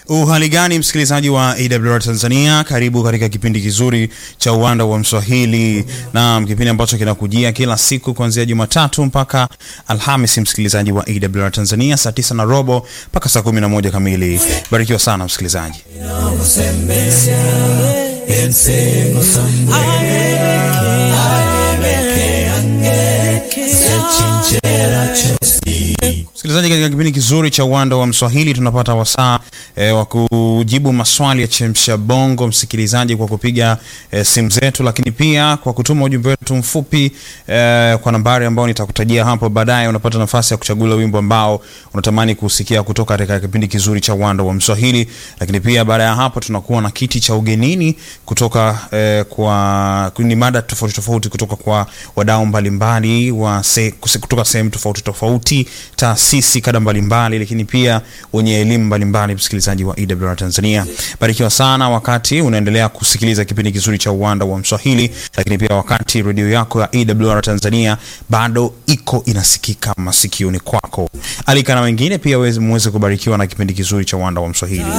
Uhali gani msikilizaji wa AWR Tanzania, karibu katika kipindi kizuri cha uwanda wa Mswahili, na kipindi ambacho kinakujia kila siku kuanzia Jumatatu mpaka Alhamisi, msikilizaji wa AWR Tanzania, saa tisa na robo mpaka saa kumi na moja kamili. Barikiwa sana msikilizaji. Msikilizaji, katika kipindi kizuri cha uwanda wa Mswahili tunapata wasaa e, wa kujibu maswali ya chemsha bongo, msikilizaji, kwa kupiga e, simu zetu, lakini pia kwa kutuma ujumbe wetu mfupi e, kwa nambari ambayo nitakutajia hapo baadaye. Unapata nafasi ya kuchagua wimbo ambao unatamani kusikia kutoka katika kipindi kizuri cha uwanda wa Mswahili, lakini pia baada ya hapo tunakuwa na kiti cha ugenini kutoka e, kwa ni mada tofauti tofauti kutoka kwa wadau mbalimbali wa se, kutoka sehemu tofauti tofauti taasisi kada mbalimbali lakini pia wenye elimu mbalimbali. Msikilizaji wa EWR Tanzania, barikiwa sana wakati unaendelea kusikiliza kipindi kizuri cha uwanda wa Mswahili, lakini pia wakati redio yako ya EWR Tanzania bado iko inasikika masikioni kwako. Alika na wengine pia muweze kubarikiwa na kipindi kizuri cha uwanda wa Mswahili.